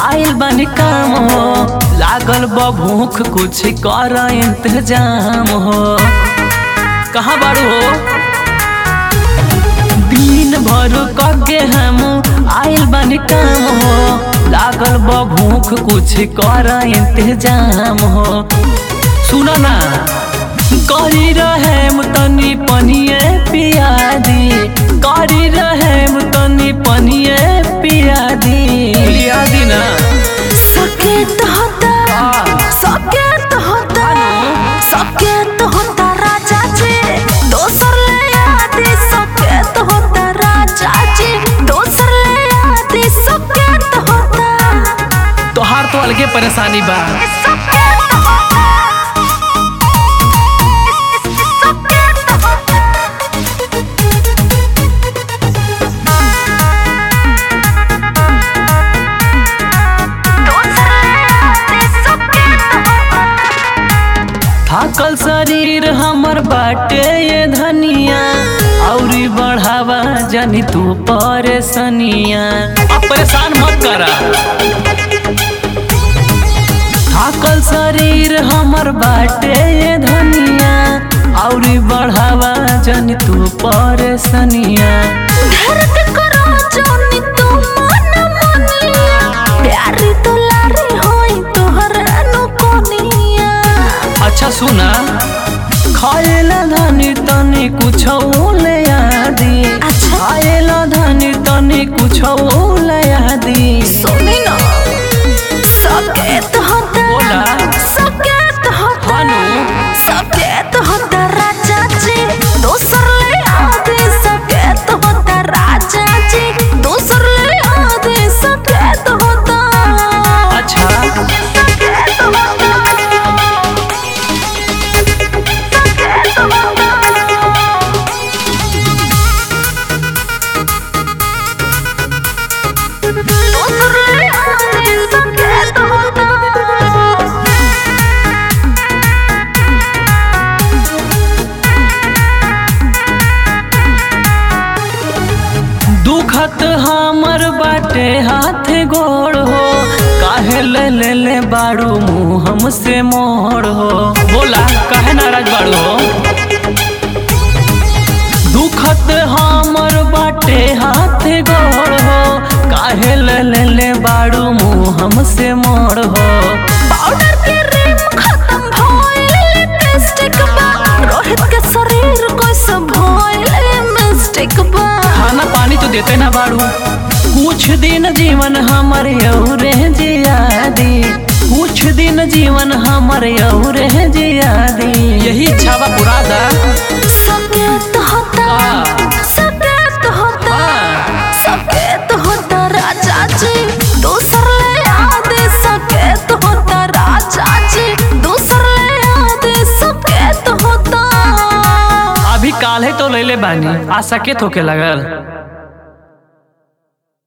आइल बन काम हो लागल बा भूख कुछ कर इंतजाम हो कहाँ बारू हो दिन भर कके हम आइल बन काम हो लागल बा भूख कुछ कर इंतजाम हो सुन ना करी रहे तनी पनिए पिया दी करी रहे तनी पनिए पिया दी पिया दी ना सकेत होता सकेत होता सकेत होता राजा जी दोसर ले आदि सकेत होता राजा जी दोसर ले आदि सकेत होता तोहार तो अलगे परेशानी बा सकेत होता सकेत होता दोसर ले आदि सकेत होता थाकल शरीर हमर बाटे ये धनिया औरी बढ़ावा जानी तू परेशानिया अब परेशान मत करा थाकल शरीर हमर बाटे ये धनिया औरी बढ़ावा जानी तू परेशानिया धरत करो जोनी तू मन मनिया प्यारी दुलारी होई तोहर अनुकोनिया अच्छा सुना खाएला धनी तनी कुछ ले आदि अच्छा। खाएला धनी तनी कुछ ले आदि सुनी ना सकेत होता बोला। सकेत होता हानु। सकेत होता राजा जी दोसर ले आदि सकेत होता राजा जी दोसर ले आदि सकेत होता अच्छा सकेत होता सकेत होता दोसर ले आदि सकेत होता दुखत हमर बाटे हाथ गोड़ हो काहे ले ले ले बाड़ू मुँह हमसे मोड़ हो बोला काहे नाराज बाड़ू हो दुखत हमर बाटे हाथ गोड़ हो काहे ले ले ले बाड़ू मुँह हमसे मोड़ हो पाउडर के रिम खत्म भइल लिपस्टिक बा रोहित के शरीर कैसे भइल मिस्टेक बा खाना पानी तो देते ना बाड़ू कुछ दिन जीवन हमर यौरे जियादी कुछ दिन जीवन हमर यौरे जियादी यही इच्छा बा पूरा दा सकेत होता हाँ। सकेत होता हाँ। सकेत होता राजा जी दूसर ले आदि सकेत होता राजा जी दूसर ले आदि सकेत होता अभी काल है तो ले ले बानी आ सके थोके लगल